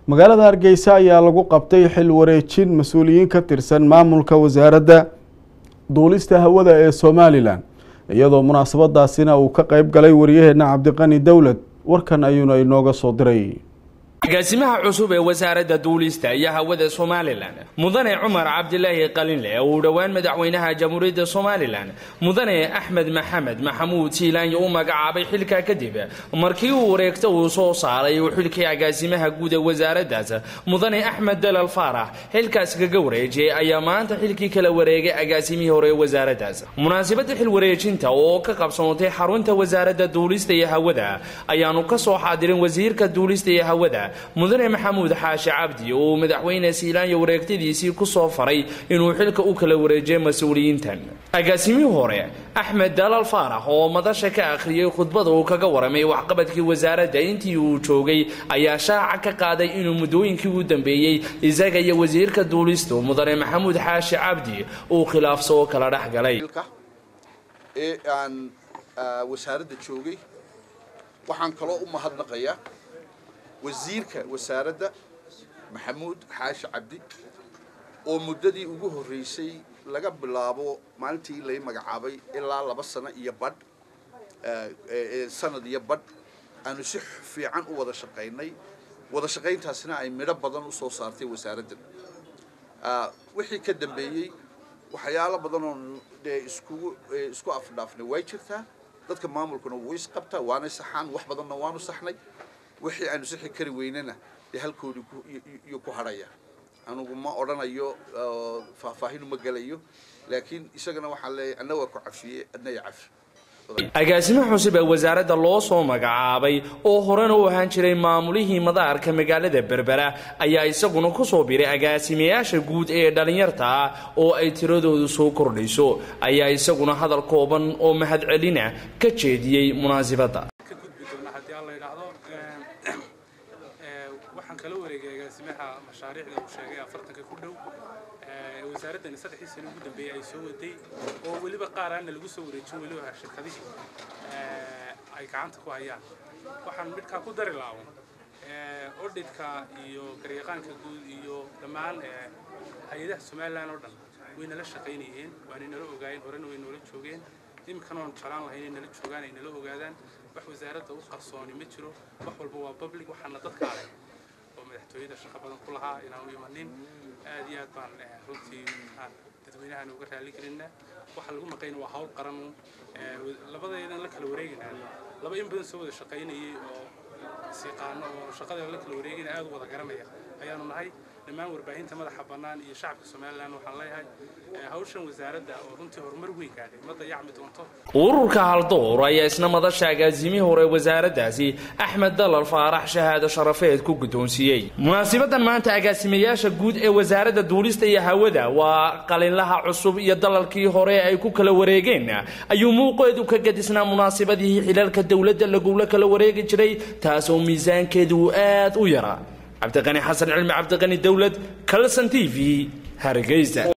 magaalada hargeysa ayaa lagu qabtay xil wareejin mas-uuliyiin ka tirsan maamulka wasaaradda duulista hawada ee somalilan iyadoo munaasabadaasina uu ka qeyb galay wariyaheena cabdiqani dowlad warkan ayuuna inooga soo diray agaasimaha cusub ee wasaaradda duulista iyo hawada somalilan mudane cumar cabdilaahi qalinle uu dhowaan madaxweynaha jamhuuriyadda somalilan mudane axmed maxamed maxamuud siilaanyo u magacaabay xilka kadib markii uu wareegta uu soo saaray uu xilkii agaasimaha guud ee wasaaraddaas mudane axmed dalal faarax xilkaas kaga wareejiyey ayaa maanta xilkii kala wareegay agaasimihii hore ee wasaaraddaas munaasabadda xil wareejinta oo ka qabsoontay xarunta wasaaradda duulista iyo hawada ayaanu ka soo xaadirin wasiirka duulista iyo hawada mudane maxamuud xaashi cabdi oo madaxweyne siilaanyo wareegtadiisii ku soo faray inuu xilka u kala wareejiyay mas-uuliyiintan agaasimihii hore axmed dalal faarax oo madasha ka akhriyey khudbada uu kaga waramay waxqabadkii wasaaradda intii uu joogay ayaa shaaca ka qaaday inuu muddooyinkii u dambeeyey isaga iyo wasiirka duulistu mudane maxamuud xaashi cabdi uu khilaafsoo kala dhex galay ee aan wasaaradda joogay waxaan kaloo u mahadnaqayaa wasiirka wasaaradda maxamuud xaashi cabdi oo muddadii ugu horreysay laga bilaabo maalintii lay magacaabay ilaa laba sano iyo badh sanad iyo badh aanu si fiican u wada shaqaynay wada shaqayntaasina ay midho badan usoo saartay wasaaraddan wixii ka dambeeyey waxyaalo badan oo dee iskugu isku afdhaafnay way jirtaa dadka maamulkuna wuu isqabtaa waanay saxaan wax badanna waanu saxnay wixii aanu sixi kari weynana dee halkoodii iyo ku hadhaya anugu ma odhanayo faahfaahinu ma gelayo laakiin isagana waxaan leeyahay anna waa ku cafiye adna ya cafi agaasimo cusub ee wasaaradda loo soo magacaabay oo horena u ahaan jiray maamulihii madaarka magaalada berbera ayaa isaguna ku soo biray agaasimayaasha guud ee dhallinyarta ah oo ay tiradoodu soo kordhayso ayaa isaguna hadal kooban oo mahadcelina ka jeediyey munaasibadda waxaan kala wareegay agaasimaha mashaariicda uu sheegay afartanka ku dhow wasaaraddani saddexdii sano ugu dambeeyey ay soo waday oo weliba qaar aanna lagu soo wareejin weliba shirkadihii ay gacanta ku hayaan waxaan midkaa ku dari laawan odhidka iyo garyaqaanka guud iyo dhammaan hay-adaha somalilan oo dhan way nala shaqaynayeen waanay nala ogaayeen horena way noola joogeen iminkana oon jeclaan lahay inay nala joogaan ay nala ogaadaan wax wasaaradda u qarsooni ma jiro wax walba waa public waxaana dadka ale oo madaxtooyada shaqo badan ku lahaa inaan u imanin aad iyo aad baan runtii dadweynahan uga raali gelinaa waxa lagu maqayna waa hawl qaran labadaydan la kala wareegaynaa laba in badan soo wada shaqaynayay oo isiqaano oo shaqada la kala wareegayna aad u wada garanaya ayaanu nahay dhammaan warbaahinta madaxa bannaan iyo shacabka somalilan waxaan leeyahay hawshan wasaaradda oo runtii horumar weyn gaadhay ma dayacmi doonto ururka haldoor ayaa isna madasha agaasimihii hore wasaaraddaasi axmed dalal faarax shahaado sharafeed ku guddoonsiiyey munaasibadan maanta agaasimayaasha guud ee wasaaradda duulista iyo hawada waa qalinlaha cusub iyo dalalkii hore ay ku kala wareegeen ayuu muuqeedu ka gadisnaa munaasibadihii xilalka dowladda lagula kala wareegi jiray taasoo miisaankeedu aad u yaraa cabdiqani xasan cilmi cabdiqani dowlad kalson t v hargeysa